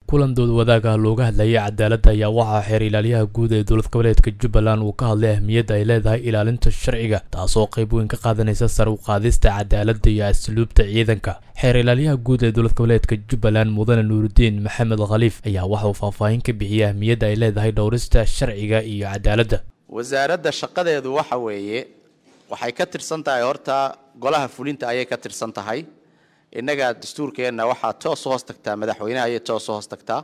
kulan dood wadaag ah looga hadlayay cadaaladda ayaa waxaa xeer ilaaliyaha guud ee dowlad goboleedka jubbaland uu ka hadlay ahmiyadda ay leedahay ilaalinta sharciga taasoo qayb weyn ka qaadanaysa sar u qaadista cadaaladda iyo asluubta ciidanka xeer ilaaliyaha guud ee dowlad goboleedka jubbaland mudane nuurudiin maxamed khaliif ayaa waxa uu faahfaahin ka bixiyey ahmiyadda ay leedahay dhowrista sharciga iyo cadaaladda wasaaradda shaqadeedu waxa weeye waxay ka tirsan tahay horta golaha fulinta ayay ka tirsan tahay innaga dastuurkeenna waxaa toos u hoos tagtaa madaxweynaha ayay toos u hoos tagtaa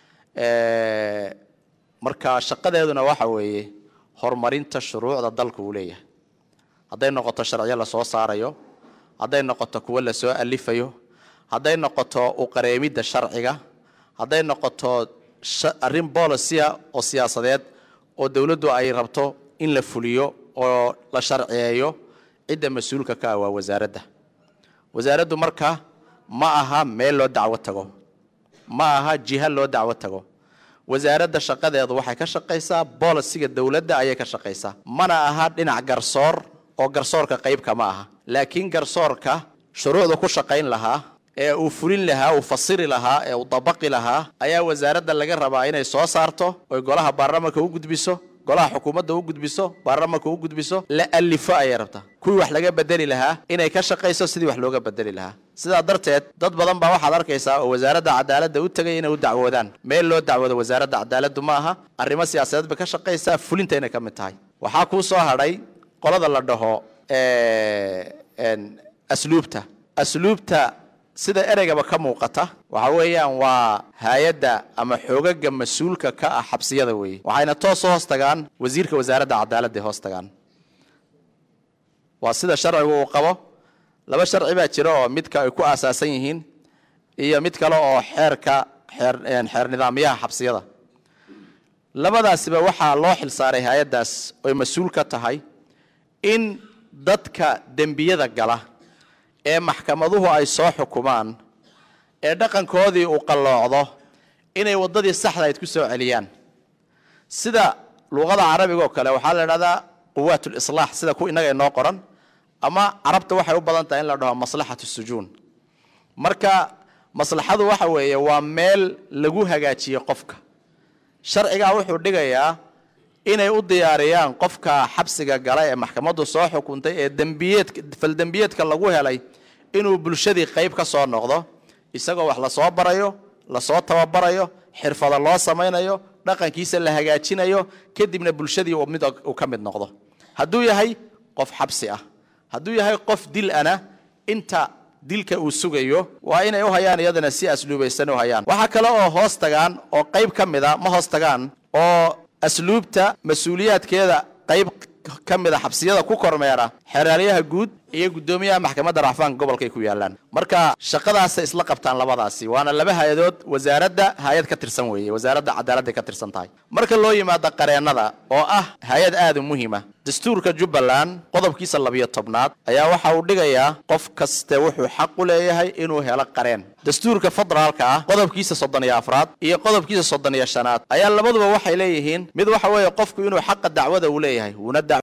marka shaqadeeduna waxa weeye horumarinta shuruucda dalka uu leeyahay hadday noqoto sharciyo lasoo saarayo hadday noqoto kuwo lasoo alifayo hadday noqoto uqareemidda sharciga hadday noqoto arrin bolicia oo siyaasadeed oo dowladdu ay rabto in la fuliyo oo la sharciyeeyo cidda mas-uulka ka ah waa wasaaradda wasaaraddu marka ma aha meel loo dacwo tago ma aha jiha loo dacwo tago wasaaradda shaqadeedu waxay ka shaqaysaa bolisiga dowladda ayay ka shaqaysaa mana aha dhinac garsoor oo garsoorka qaybka ma aha laakiin garsoorka shuruucda ku shaqayn lahaa ee uu fulin lahaa uu fasiri lahaa ee uu dabaqi lahaa ayaa wasaaradda laga rabaa inay soo saarto oy golaha baarlamanka u gudbiso golaha xukuumadda u gudbiso baarlamanka u gudbiso la alifo ayay rabtaa kuwii wax laga bedeli lahaa inay ka shaqayso sidii wax looga bedeli lahaa sidaa darteed dad badan baa waxaad arkaysaa oo wasaaradda cadaaladda u tegay inay u dacwoodaan meel loo dacwoodo wasaaradda cadaaladdu ma aha arrimo siyaasadeed bay ka shaqaysaa fulinta inay ka mid tahay waxaa kuu soo hadhay qolada la dhaho asluubta asluubta sida ereygaba ka muuqata waxa weeyaan waa hay-adda ama xoogaga mas-uulka ka ah xabsiyada weeye waxayna toos u hoos tagaan wasiirka wasaaradda cadaaladda hoos tagaan waa sida sharcigu uu qabo laba sharci baa jira oo midka ay ku aasaasan yihiin iyo mid kale oo xeerka xeer xeer nidaamyaha xabsiyada labadaasiba waxaa loo xilsaaray hay-addaas oy mas-uul ka tahay in dadka dembiyada gala ee maxkamaduhu ay soo xukumaan ee dhaqankoodii uu qalloocdo inay waddadii saxdahayd ku soo celiyaan sida luuqada carabiga oo kale waxaa la idhahdaa quwaat lislaax sida ku innaga inoo qoran ama carabta waxay u badan tahay in la dhaho maslaxatu sujuun marka maslaxadu waxa weeye waa meel lagu hagaajiye qofka sharcigaa wuxuu dhigayaa inay u diyaariyaan qofka xabsiga gala ee maxkamaddu soo xukuntay ee dembiyeed faldembiyeedka lagu helay inuu bulshadii qayb ka soo noqdo isagoo wax lasoo barayo lasoo tababarayo xirfado loo samaynayo dhaqankiisa la hagaajinayo kadibna bulshadii mid uu ka mid noqdo hadduu yahay qof xabsi ah hadduu yahay qof dil ana inta dilka uu sugayo waa inay u hayaan iyadana si asluubaysan u hayaan waxaa kale oo hoos tagaan oo qayb ka mida ma hoos tagaan oo asluubta mas-uuliyaadkeeda qayb ka mida xabsiyada ku kormeera xeeraalyaha guud iyo guddoomiyaha maxkamadda racfaanka gobolkaay ku yaalaan marka shaqadaasay isla qabtaan labadaasi waana laba hay-adood wasaaradda hay-ad ka tirsan weeye wasaaradda cadaaladday ka tirsan tahay marka loo yimaado qareennada oo ah hay-ad aada u muhiima dastuurka jubbaland qodobkiisa labiyo tobnaad ayaa waxa uu dhigayaa qof kaste wuxuu xaq u leeyahay inuu helo qareen dastuurka federaalka ah qodobkiisa soddon iyo afraad iyo qodobkiisa soddon iyo shanaad ayaa labaduba waxay leeyihiin mid waxa weeye qofku inuu xaqa dacwada uu leeyahay wuuna